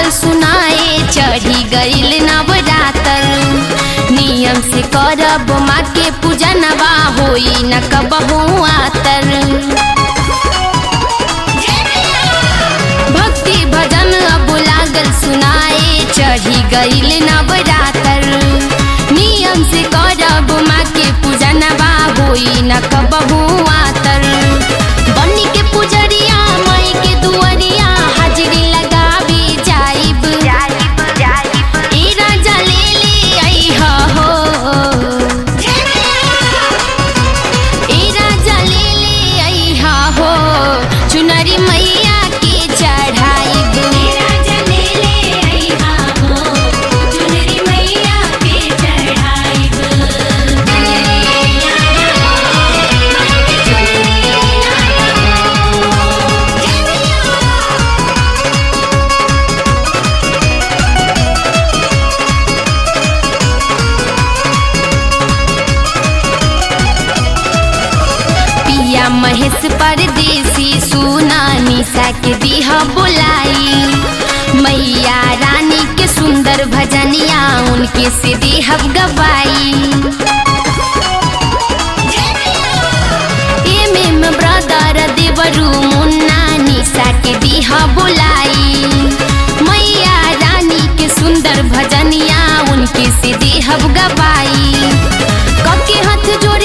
सुनाए चढ़ी गईल नवरातर नियम से करब माँ के पूजनवा होई न कबहू आतर भक्ति भजन अब लागल सुनाए चढ़ी गईल नवरातर नियम से करब माँ के पूजनवा होई न कबहू आतर बनी के पुजरिया माई के दुअरिया हाजरी लगावी जाइब ए राजा ले ले अइहा हो ए राजा ले ले अइहा हो चुनरी मैया के चढ़ाइब पिया महेश परदेसी सुना निशा के दिहा बोलाई मैया रानी के सुंदर भजनिया उनके से देहब गवाई एम एम ब्रदर देवरू मुन्ना निशा के दिहा बोलाई मैया रानी के सुंदर भजनिया उनके से देहब गवाई कके हाथ जोड़